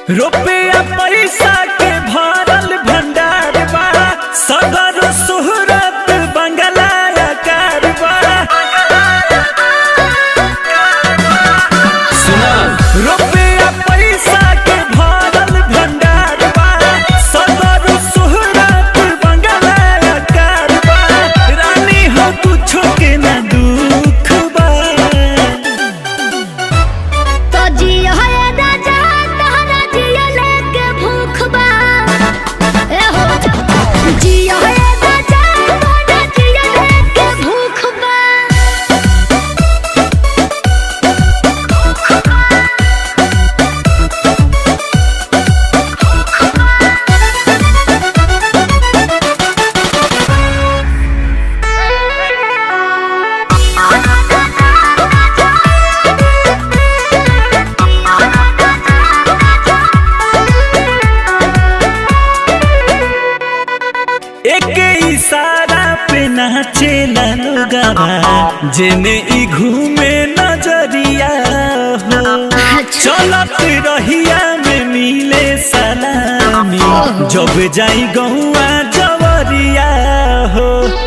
रुपया पैसा के भरल भंडार बा सदर सुहरत बंगला आकार बा सुना रुपया पैसा के भरल भंडार बा सदर सुहरत बंगला आकार बा रानी हो कुछो के ना दुख बा तो जियो है राजा तहरा जियो लेके भूख बा ए हो जियो है राजा तहरा जियो लेके भूख बा एक इशारा पे नाचेला लोगवा जेने ई घूमे नजरिया हो चलत रहिया में मिले सलामी जब जाई गौआ जवरिया हो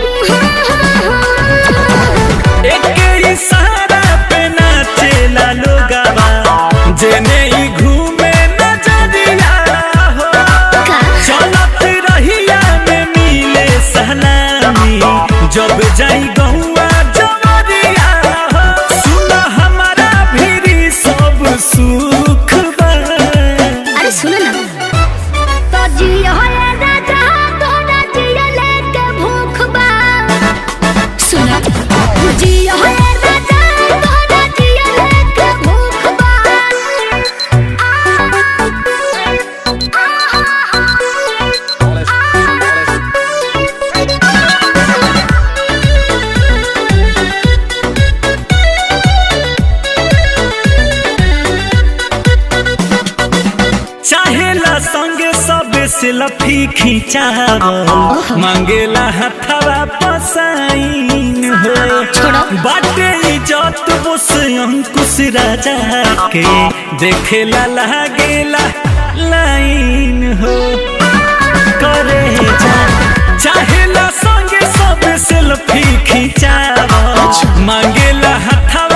एक इशारा पे नाचेला लोगवा जेने ई घूमे नजरिया हो चलत रहिया में मिले सलामी जब जाई गौआ जवरिया हो सुन हमारा भी सब सुख बा अरे सुनो ना तो जियो है राजा तोरा जियो लेके भूख बा सुनो जियो है राजा तोरा जियो लेके भूख बा चाहेला संगे सब सेल्फी खिंचावल मांगेला हथवा पसाइन हो छोड़ो। बाटे इज्जत बोस अंकुश राजा के देखेला लागेला लाइन हो करे जा चाहेला संगे सब सेल्फी खिंचावल मांगेला हथवा